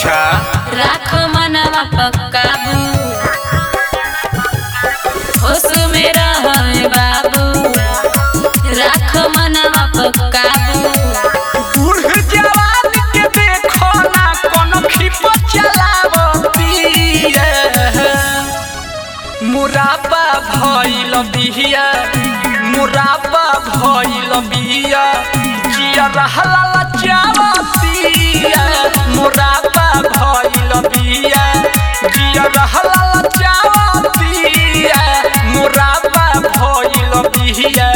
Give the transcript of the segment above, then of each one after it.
अच्छा राख मनवा पक्काबू होश में रहे बाबू राख मनवा पक्काबू बूढ़ जवान के देखो ना कोनो खिप चलावतिया मुराबा भइल बिहिया मुराबा भइल बिहिया जिया रहला लचावतिया मुराबा भइल बिहिया जिया रहला लचावतिया मुराबा भइल बिहिया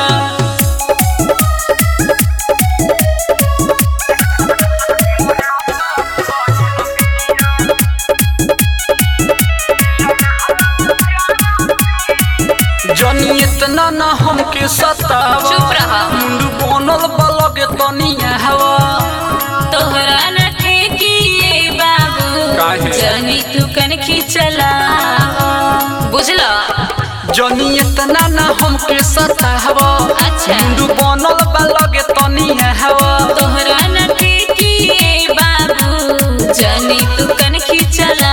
जनी इतना न हमके सतावा चुप रहा। मुंड बनल बलग तनिया हवा तोहरा न ठेकिए बाबू काहे? जनी तू कन खिचला बुझला जनी इतना न हमके सतावा अच्छा। मुंड बनल बलग तनिया हवा तोहरा न ठेकिए बाबू जनी तू कन खिचला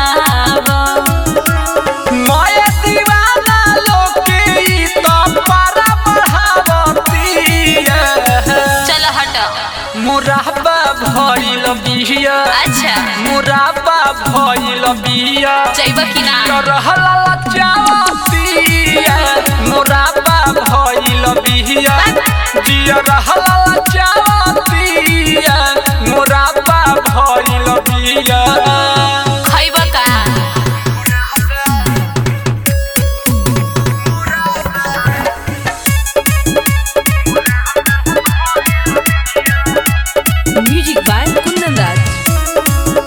माया दीवाना लोके ई तो पारा बढ़ावतिया चल हट मुराबा भइल बिहिया अच्छा मुराबा भइल बिहिया जैब कि ना रहला लचावतिया मुराबा भइल बिहिया जिया रहला लचावतिया मुराबा भइल बिहिया खैब का Music by Kundan Raj.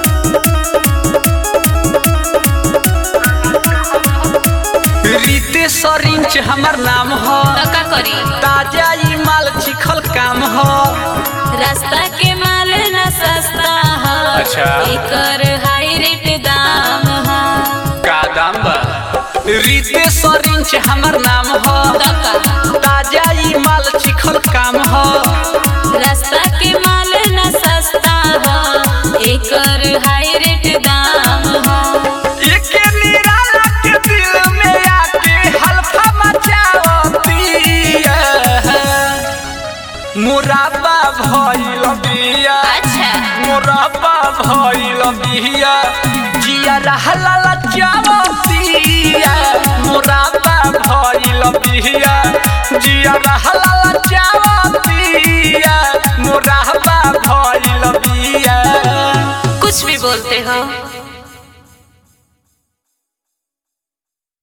रीते सरिंच हमर नाम ह त का करी ताजा ई माल चिखल काम ह रास्ता के माल न सस्ता है अच्छा। एकर हाई रेट दाम है का दाम बा रीते सरिंच हमर नाम ह तका ताजा ई माल चिखल काम ह रास्ता के माल न सस्ता है एकर हाई रेट दाम है एके निराला के दिल में आके हल्फा मचावतिया मुराबा भइल बिया अच्छा मुराबा भइल बिया जिया रहला लचावतिया मुराबा भइल बिया जिया रहला लचावतिया मुराबा भइल बिया कुछ भी बोलते हो